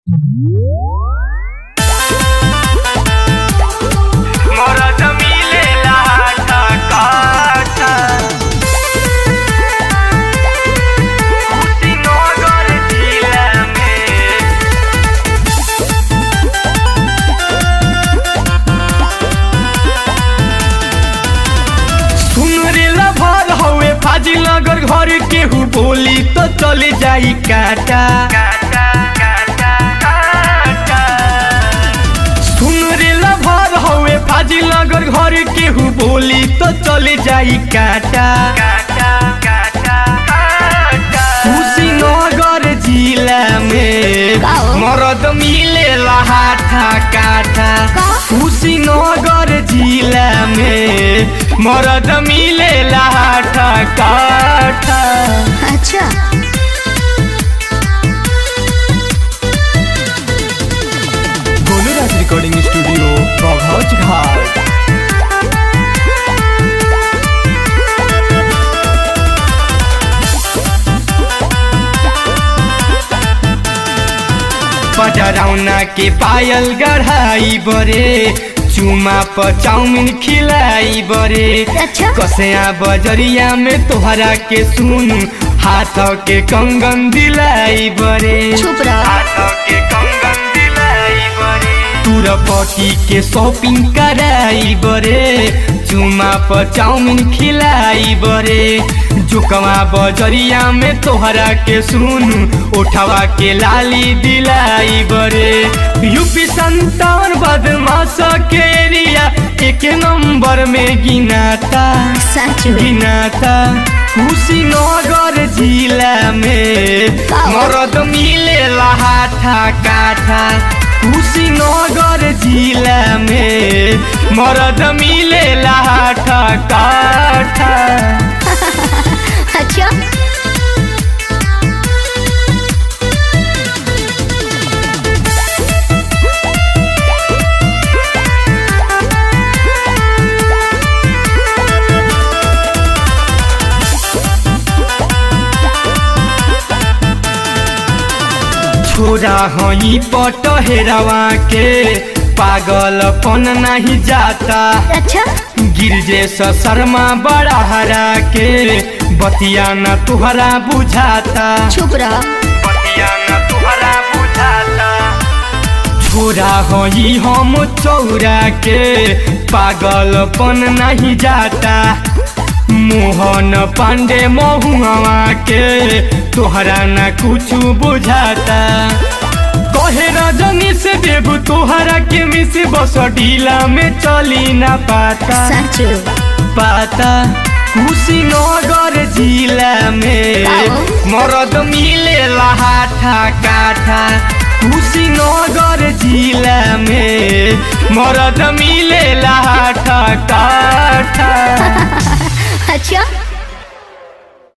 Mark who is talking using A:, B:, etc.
A: मरद मिलेला आटा काटा कुशीनगर जिला में सुन रे लभर हवे फाजिल नगर घर केहू बोली तो चले जाई काटा सुन रे लभर हवे फाजिल नगर घर केहू बोली तो चले जाई काटा कुशीनगर जिला में
B: का हो?
A: मरद मिलेला हाथा काटा
B: का?
A: कुशीनगर जिला में मरद मिलेला हाथा काटा
B: अच्छा
A: गोलूराज रिकॉर्डिंग स्टूडियो बघौच घाट पटरौना के पायल गढ़ाई बरे चुमा पर चाउमीन खिलाई बरे
B: अच्छा
A: कसया बजरिया में तोहरा के सुन हाथ के कंगन दिलाई बरे
B: चुप रह।
A: हाथ के कंगन दिलाई बरे तुरपटी के शॉपिंग कराई बरे चुमा पर चाउमीन खिलाई बरे जुकवा बजरिया में तोहरा के सुन उठवा के लाली दिलाई बरे यूपी संतान बदमाश के एरिया एक नंबर में गिनाता
B: सच
A: गिनाता कुशीनगर जिला में
B: का हो?
A: मरद मिलेला हाथा काठा कुशीनगर जिला में मरद मिलेला हाथा काठा
B: अच्छा
A: छोरा हई पट हेरवा के पागलपन नहीं जाता
B: अच्छा
A: गिरजे स शर्मा बड़ा हरा के बतिया न तुहरा बुझाता
B: चुप रह
A: बतिया न तुहरा बुझाता छोरा हई हम चौरा के पागलपन नहीं जाता मोहन पांडे महुआ के तोहरा न कुछ बुझाता कहे रजनी से देव तोहरा के मिस बस ढीला में चली ना पाता
B: सच
A: पाता कुशीनगर जिला में
B: आओ।
A: मरद मिलेला हाथा काठा कुशीनगर जिला में मरद मिलेला हाथा काठा
B: अच्छा